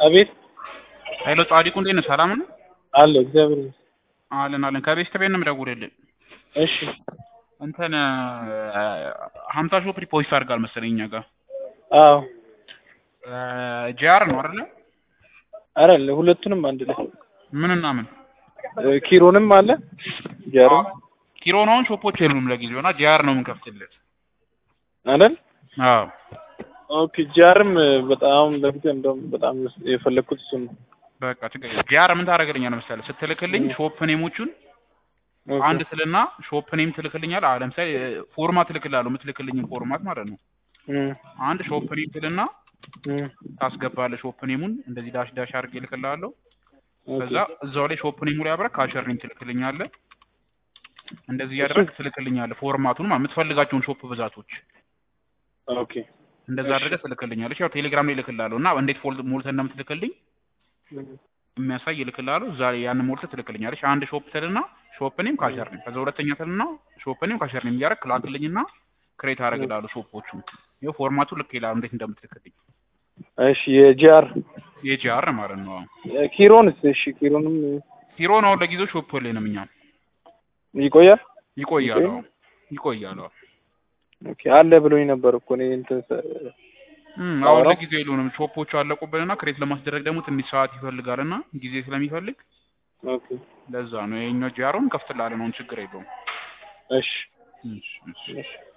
አቤት ኃይለ ጻዲቁ እንዴት ነህ? ሰላም ነው? አለ እግዚአብሔር ይመስገን። አለን አለን። ከቤት ቤት ነው የምደውልልህ። እሺ እንትን ሀምሳ ሾፕ ሪፖስት አድርጋል መሰለኝ እኛ ጋር አዎ ጂአር ነው አይደለ? አረ ሁለቱንም አንድ ላይ ምንና ምን እ ኪሮንም አለ ጃርም ኪሮን አሁን ሾፖች የሉም ለጊዜው እና ጂአር ነው የምንከፍትለት። አይደል አዎ ኦኬ ጃርም በጣም በፊት እንደውም በጣም የፈለግኩት እሱ ነው በቃ ችግር የለም። ጂአር ምን ታደርግልኛለህ መሰለህ ስትልክልኝ ሾፕ ኔሞቹን ኦኬ። አንድ ስልና ሾፕ ኔም ትልክልኛል። አለ ለምሳሌ ፎርማት እልክልሃለሁ የምትልክልኝን ፎርማት ማለት ነው። እም አንድ ሾፕ ኔም ትልና እም ታስገባለህ ሾፕ ኔሙን እንደዚህ ዳሽ ዳሽ አድርጌ እልክልሃለሁ። ኦኬ ከዛ እዛው ላይ ሾፕ ኔሙ ላይ አብረህ ካሸር ኔም ትልክልኛለህ። እንደዚህ እያደረግህ ትልክልኛለህ ፎርማቱን ማለት የምትፈልጋቸውን ሾፕ ብዛቶች ኦኬ እንደዛ አድርገህ ትልክልኛለች። ያው ቴሌግራም ላይ እልክልሃለሁ እና እንዴት ፎልድ ሞልተህ እንደምትልክልኝ እም የሚያሳይ እልክልሃለሁ። እዛ ላይ ያንን ሞልተህ ትልክልኛለች። አንድ ሾፕ ትልና ሾፕ ኔም ካሸር ኔም፣ ከዛ ሁለተኛ ትልና ሾፕ ኔም ካሸር ኔም እያደረግህ ላክልኝና ክሬት አደርግልሃለሁ ሾፖቹን። ይኸው ፎርማቱ ልክ ይላል እንዴት እንደምትልክልኝ እሺ የጂአር የጂአር ማለት ነው። አዎ ኪሮንስ እሺ ኪሮንም ሂሮን አሁን ለጊዜው ሾፕ ላይ ነው እኛ ይቆያል ይቆያል። አዎ ይቆያል። አዎ ኦኬ አለ ብሎኝ ነበር እኮ እኔ እንትን ሰ- እም አሁን አዎ። ለጊዜው የሉንም ሾፖቹ አለቁብንና ክሬት ለማስደረግ ደግሞ ትንሽ ሰዓት ይፈልጋልና ጊዜ ስለሚፈልግ ኦኬ ለዛ ነው የኛው ጂአሩን ከፍትላለን። አሁን ችግር የለውም። እሺ እሺ እሺ እሺ